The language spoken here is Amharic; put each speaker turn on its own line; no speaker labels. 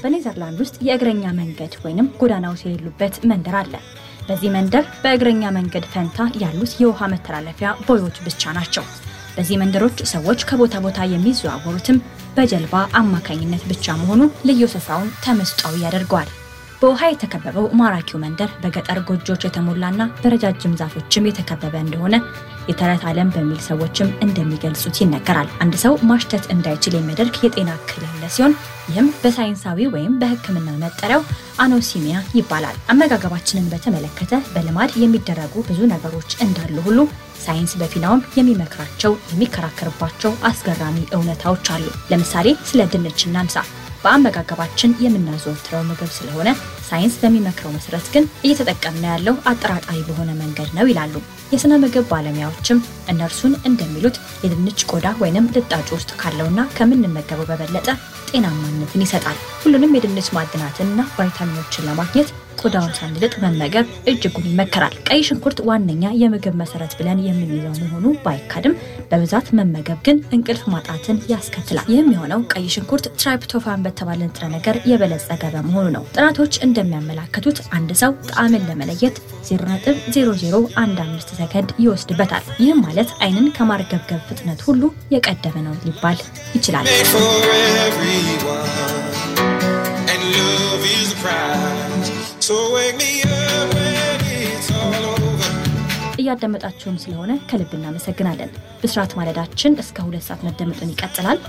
በኔዘርላንድ ውስጥ የእግረኛ መንገድ ወይንም ጎዳናዎች የሌሉበት መንደር አለ። በዚህ መንደር በእግረኛ መንገድ ፈንታ ያሉት የውሃ መተላለፊያ ቦዮች ብቻ ናቸው። በዚህ መንደሮች ሰዎች ከቦታ ቦታ የሚዘዋወሩትም በጀልባ አማካኝነት ብቻ መሆኑ ልዩ ስፍራውን ተመስጧዊ ያደርገዋል። በውሃ የተከበበው ማራኪው መንደር በገጠር ጎጆዎች የተሞላና በረጃጅም ዛፎችም የተከበበ እንደሆነ የተረት ዓለም በሚል ሰዎችም እንደሚገልጹት ይነገራል። አንድ ሰው ማሽተት እንዳይችል የሚያደርግ የጤና እክል ያለ ሲሆን ይህም በሳይንሳዊ ወይም በሕክምና መጠሪያው አኖሲሚያ ይባላል። አመጋገባችንን በተመለከተ በልማድ የሚደረጉ ብዙ ነገሮች እንዳሉ ሁሉ ሳይንስ በፊናውም የሚመክራቸው የሚከራከርባቸው አስገራሚ እውነታዎች አሉ። ለምሳሌ ስለ ድንች እናንሳ። በአመጋገባችን የምናዘወትረው ምግብ ስለሆነ ሳይንስ በሚመክረው መሰረት ግን እየተጠቀምነው ያለው አጠራጣሪ በሆነ መንገድ ነው ይላሉ። የስነ ምግብ ባለሙያዎችም እነርሱን እንደሚሉት የድንች ቆዳ ወይንም ልጣጩ ውስጥ ካለውና ከምንመገበው በበለጠ ጤናማነትን ይሰጣል። ሁሉንም የድንች ማዕድናትንና ቫይታሚኖችን ለማግኘት ቆዳውን ሳንልጥ መመገብ እጅጉን ይመከራል። ቀይ ሽንኩርት ዋነኛ የምግብ መሰረት ብለን የምንይዘው መሆኑ ባይካድም በብዛት መመገብ ግን እንቅልፍ ማጣትን ያስከትላል። ይህም የሆነው ቀይ ሽንኩርት ትራይፕቶፋን በተባለ ንጥረ ነገር የበለጸገ በመሆኑ ነው። ጥናቶች እንደሚያመላክቱት አንድ ሰው ጣዕምን ለመለየት 0.0015 ሰከንድ ይወስድበታል። ይህም ማለት አይንን ከማርገብገብ ፍጥነት ሁሉ የቀደመ ነው ሊባል ይችላል።
made for everyone, and love is a prize. So wake me up when it's all over.
እያዳመጣችሁን ስለሆነ ከልብ እናመሰግናለን። ብስራት ማለዳችን እስከ ሁለት ሰዓት መደመጡን ይቀጥላል።